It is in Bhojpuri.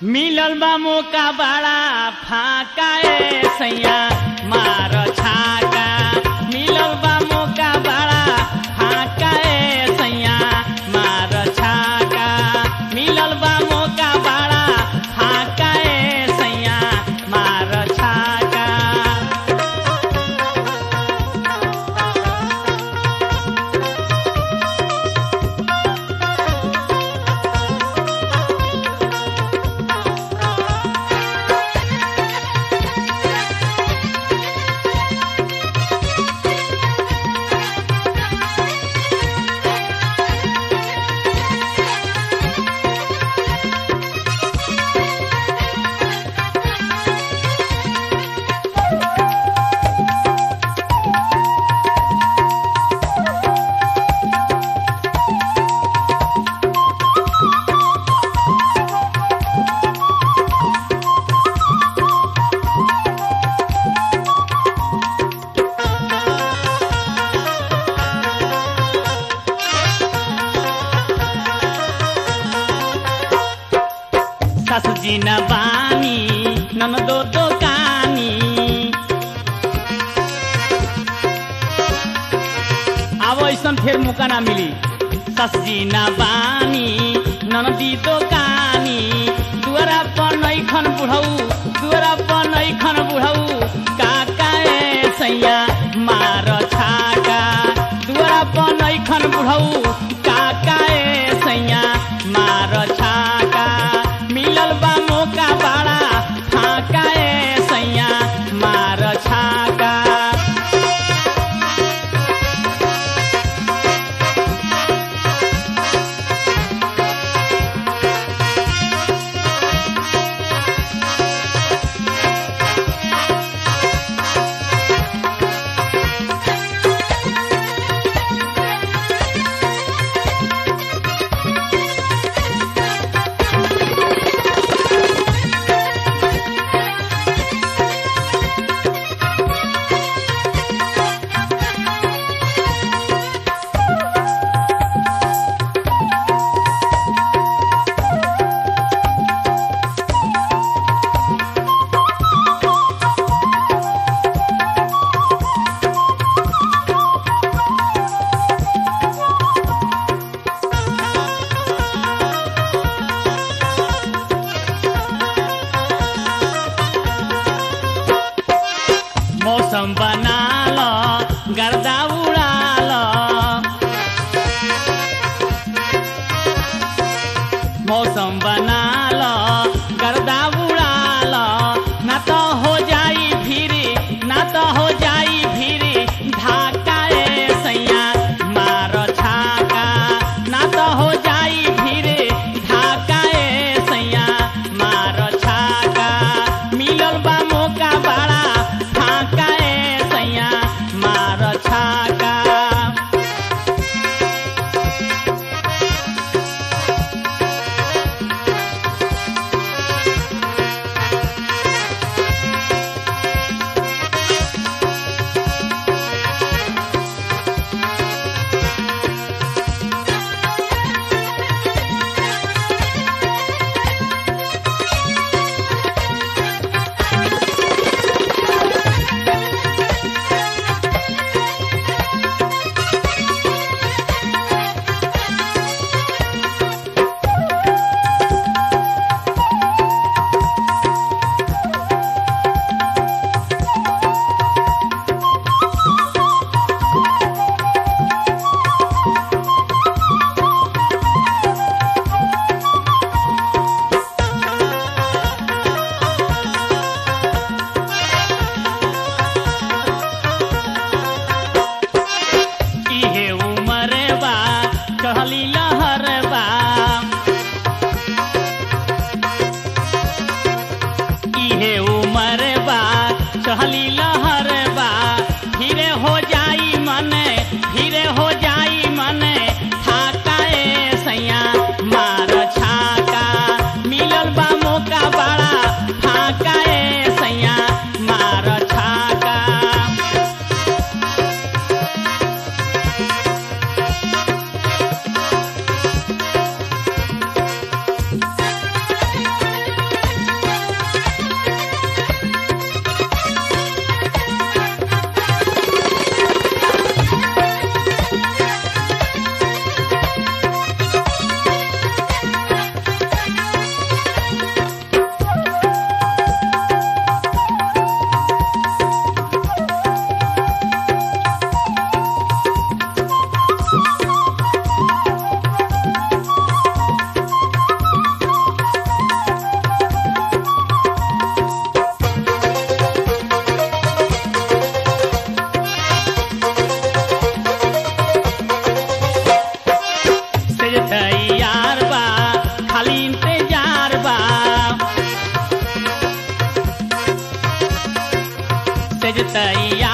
मिलल बा मौका बड़ा फाका ए सैया मार छाका मिलल बा मौका बड़ा फाका ए सैया मार छाका मिलल बा मौका बड़ा फाका ए सैया मार छाका सासुजी न बानी ननदो दोकानी अब ऐसन फेर मौका ना मिली ससजी न बानी ननदी दोकानी दुअरा पर नैखन बुढ़ऊ दुअरा पर नैखन बुढ़ऊ काका ए सैया मार छाका दुअरा पर नैखन बुढ़ऊ काका ए सैया मार छाका मिलल बा मौका बड़ा फाका ए सैया मार छाका मौसम बनाल गर्दा उडाल मौसम बनाल गर्दा उडाल ना त हो जाई भिरी ना त हो जाई भिरी ढाका ए सैया मार छाका ना त हो जाई भिरी ढाका ए सैया मार छाका मिलल बा मौका बड़ा फाका ए सैया मार छाका इहे उमर बा कहली लहर बा इहे उमर बा कहली लहर बा फिरे हो जाई मने फिरे हो जाई मने थाका ए सैया मार छाका मिलल बा मौका बड़ा फाका ए सैया मार छाका दहेज तैयार